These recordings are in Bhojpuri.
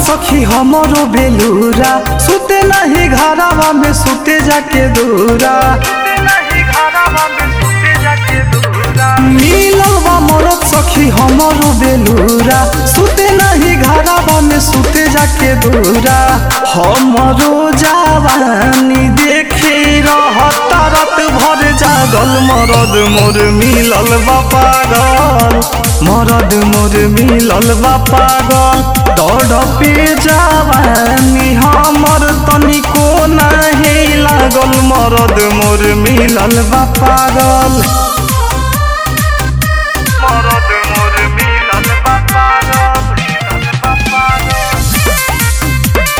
सखी हमरो बेलूरा सुते नहीं घरावा में सुते जाके दूरा मिलल बा मरद सखी हमरो बेलूरा सुते नहीं घरावा में सुते जाके दूरा हमरो जवानी देखे रहता रात भर जागल मरद मोर मिलल बा पागल मरद मोर मिलल बा पागल तड़पे जवानी हमर तनिको नहीं लागल मरद मोर मिलल बा पागल मरद मोर मिलल बा पागल मिलल बा पागल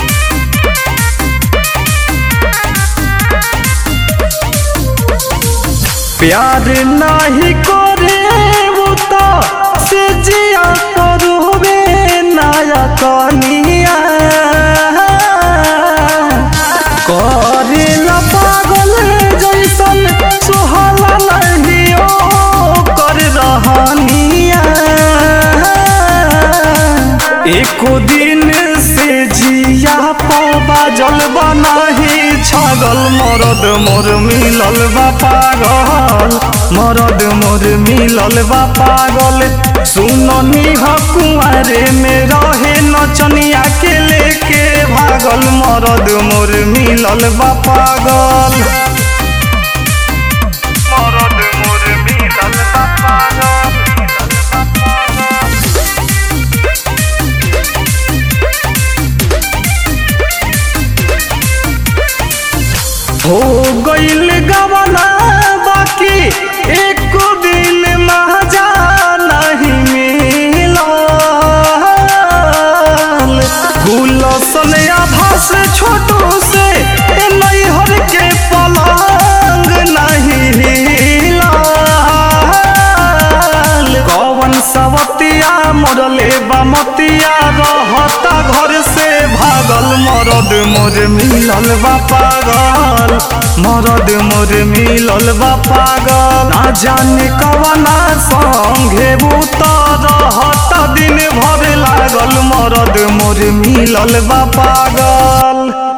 प्यार नहीं करे वो तो से जिया करोबे नया कनिया करे ला पागल जैसन सोहला नहीं ओ कर रहनिया एको दिन से जिया पबा जलबा नहीं छगल मरद मोर मिलल बा पागल मरद मोर मिलल बा पागल सुननी ह कुंवारे में रहे नचनिया के लेके भागल मरद मोर मिलल बा पागल मरद मोर मिलल बा पागल हो गईल गवना बाकी एक दिन मजा नहीं मिलल गुलसन आभास छोटू से ए नैहर के पलंग नहीं हिलल कवन सवतिया मरले बमतिया रहता घर से भागल मरद मोर मिलल बा पागल मरद मोर मिलल बा पागल ना जाने कवना संगे भूत रहता दिन भर लागल मरद मोर मिलल बा पागल